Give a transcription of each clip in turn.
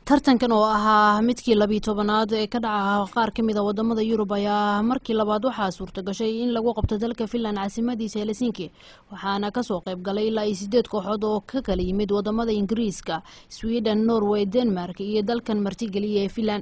tartankan oo ahaa midkii labiyi tobanaad ee ka dhaca qaar ka mid a wadamada yurub ayaa markii labaad waxaa suurta gashay in lagu qabto dalka finland caasimadiisa helsinki waxaana kasoo qayb galay ilaa iyo sideed kooxood oo ka kala yimid wadamada ingiriiska sweden norway denmark iyo dalkan martigeliya ee finland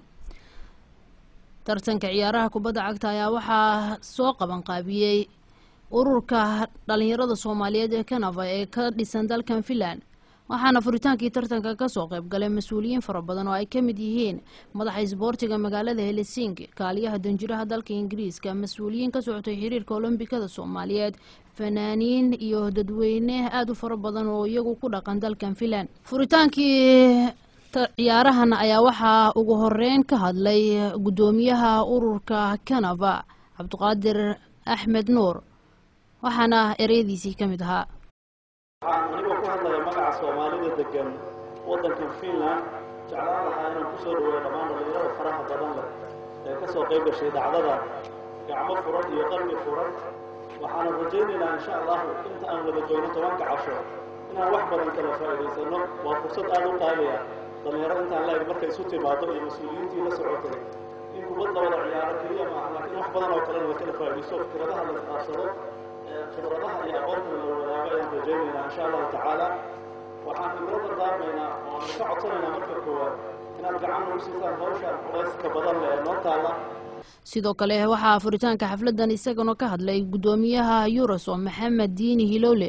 tartanka ciyaaraha kubadda cagta ayaa waxaa soo qaban qaabiyey ururka dhalinyarada soomaaliyeed ee kanava ee ka dhisan dalkan finland waxaana furitaankii tartanka kasoo qayb galay mas-uuliyiin fara badan oo ay ka mid yihiin madaxa isboortiga magaalada helsinki kaaliyaha danjiraha dalka ingiriiska mas-uuliyiin ka socotay xiriirka olombikada soomaaliyeed fanaaniin iyo dadweyne aada u fara badan oo iyagu ku dhaqan dalkan finland furitaankii ciyaarahan ayaa waxaa ugu horeyn ka hadlay guddoomiyaha ururka kanava cabdiqaadir axmed nuur waxaana ereyadiisii ka mid ahaa waxaan anigoo ku hadlaya magaca soomaalida degan waddankan finland jeclaan lahaa inaan ku soo dhaweeyo dhammaan dhalinyarada faraha badan leh ee ka soo qayb gashay dhacdada gacmo furan iyo qalbi furan waxaana rajaynaynaa insha allahu inta aan wada joogno tobanka casho inaan wax badan kala faa'iidaysano waa fursad aada u qaaliya dhalinyaro intaan la-eg markay isu timaado iyo mas-uuliyiintii la socotay in kubad la wada ciyaaro keliya maaha laakiin wax badan oo kalena la kala faa'iidaysto fikradaha la isqaabsado khibradaha iyo aqoontan la wadaago ayaan rajaynaynaa insha allahu tacaala waxaan igula dardaarmaynaa oo aan ka codsanaynaa marka koowaad inaad gacan nagu siisaan hawshaan culayska badan leh ee noo taalla sidoo kale waxaa furitaanka xafladan isagana ka hadlay guddoomiyaha yurosom maxamed diini hilowle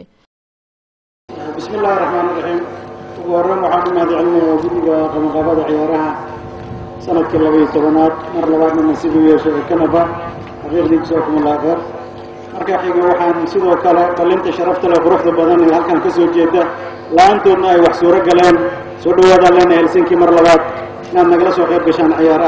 bismi illaahi raxmaan iraxiim ugu horreyn waxaan u mahadcelinayaa guddiga qabanqaabada ciyaaraha sanadkii labaiyo tobanaad mar labaadna nasiib u yeeshay ee kanaba xaqiiqdii kusookum allah kheer marka xiga waxaan sidoo kale qalinta sharafta leh quruxda badan ee halkan ka soo jeeda la-aantoodna ay wax suuro galeen soo dhawaadaan leenahay helsinki mar labaad inaad nagala soo qayb gashaan ciyaaraha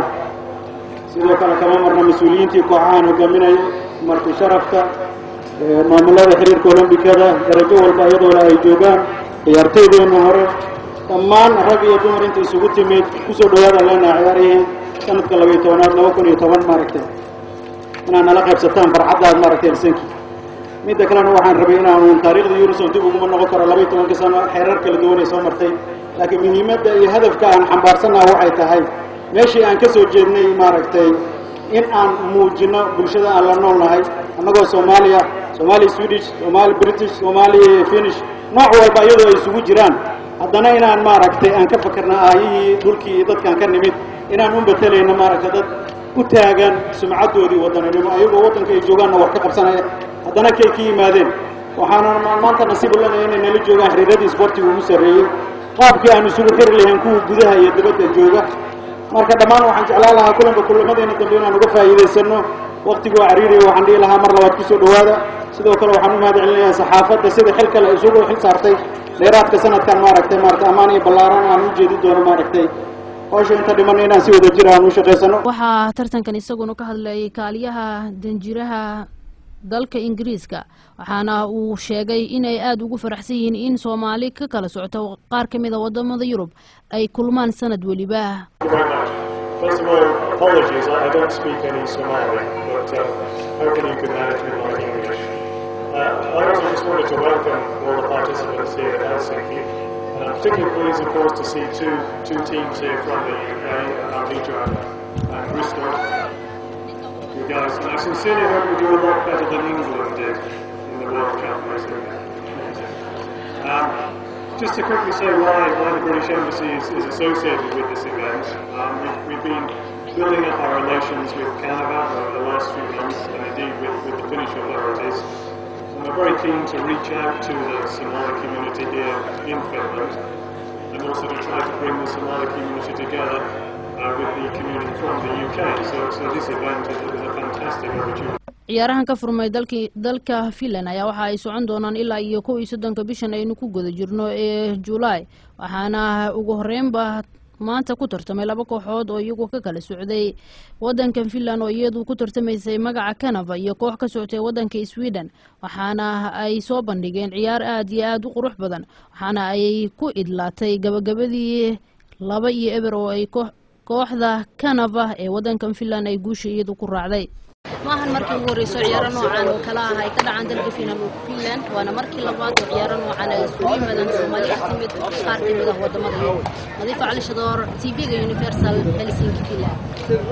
sidoo kale kama marna mas-uuliyiintii kooxahan hogaaminaya marti sharafta maamulada xiriirka olombikada darajo walba iyadoola ay joogaan ciyaartoydeenna hore dhammaan rag iyo dumar inta isugu timid kusoo dhawaadaan leenahay ciyaarihii sanadka labaiyo tobanaad laba kun iyo toban maaragtay inaad nala qaybsataan farxaddaad maaragtay helsinki midda kalena waxaan rabay inaanu taariikhda yuruson dib uguma noqon karo labaiyo tobanka sano xeerar kala duwan ay soo martay laakiin muhiimadda iyo hadafka aan xambaarsannaha waxay tahay meeshii aan ka soo jeednay maaragtay in aan muujino bulshada aan la nool nahay annagoo soomaaliya soomaali swedish soomaali british soomaali finish nooc walba iyadoo ay isugu jiraan haddana inaan maaragtay aan ka fakarna aayihii dhulkii iyo dadkaan ka nimid inaan u betelayno maaragtay dad u taagan sumcaddoodii waddananimo ayagoo waddanka ay joogaanna wax ka qabsanaya haddana kay ka yimaadeen waxaana maanta nasiib u leenahay inay nala joogaan xiriiradii isboortiga ugu sarreeyey qaabkii aan isugu xiri lahayn kuwa gudaha iyo dibadda jooga marka dhammaan waxaan jeclaan lahaa kulanba kulamadeena dambe inaan uga faa'iidaysano waqtigu waa cariiriya waxaan dhihi lahaa mar labaad kusoo dhawaada sidoo kale waxaan u mahad celinayaa saxaafadda sida xil kale isugu xil saartay dheeraadka sanadkan maaragtay maaragtay ammaan iyo ballaaran aan u jeedi doono maaragtay hawsha inta dhiman inaan si wada jir aan u shaqaysano waxaa tartankan isaguna ka hadlayay kaaliyaha danjiraha dalka ingiriiska waxaana uu sheegay inay aada ugu faraxsan yihiin in soomaali ka kala socto qaar ka mid a wadamada yurub ay kulmaan sanad weliba First of all, apologies, I I don't speak any Somali, but uh, hopefully you can manage with my English. Uh, I also just wanted to welcome all the participants here at Helsinki. And I'm particularly pleased, of course, to see two, two teams here from the UK, Arvija and, and Bristol. You guys, and I sincerely hope you do a lot better than England did in the World Cup recently. Um, just to quickly say why, why the British Embassy is, is associated with this event, um, we've, we've been building up our relations with Canada over the last few months, and indeed with, with the Finnish authorities. And we're very keen to reach out to the Somali community here in Finland, and also to try to bring the Somali community together uh, with the community from the UK. So, so this event is, is a fantastic opportunity. ciyaarahan ka furmay dalki dalka finland ayaa waxa ay socon doonaan ilaa iyo kow iyo soddonka bishan aynu ku guda jirno ee julaay waxaana ugu horeynba maanta ku tartamay laba kooxood oo iyagu ka kala socday wadankan finland oo iyadu ku tartamaysay magaca canava iyo koox ka socotay wadanka sweden waxaana ay soo bandhigeen ciyaar aada iyo aada u qurux badan waxaana ay ku idlaatay gabagabadii laba iyo eber oo ay kooxda canava ee wadankan finland ay guusha iyadu ku raacday maahan markii ugu horreyso ciyaaro noocan oo kala ah ay ka dhacaan dalka finland waana markii labaad oo ciyaaro noocan ay isugu yimaadaan soomaali ka timid qaar ka mid ah wadamada yurub nadiifa cali shadoor tv-ga universal helsinki finland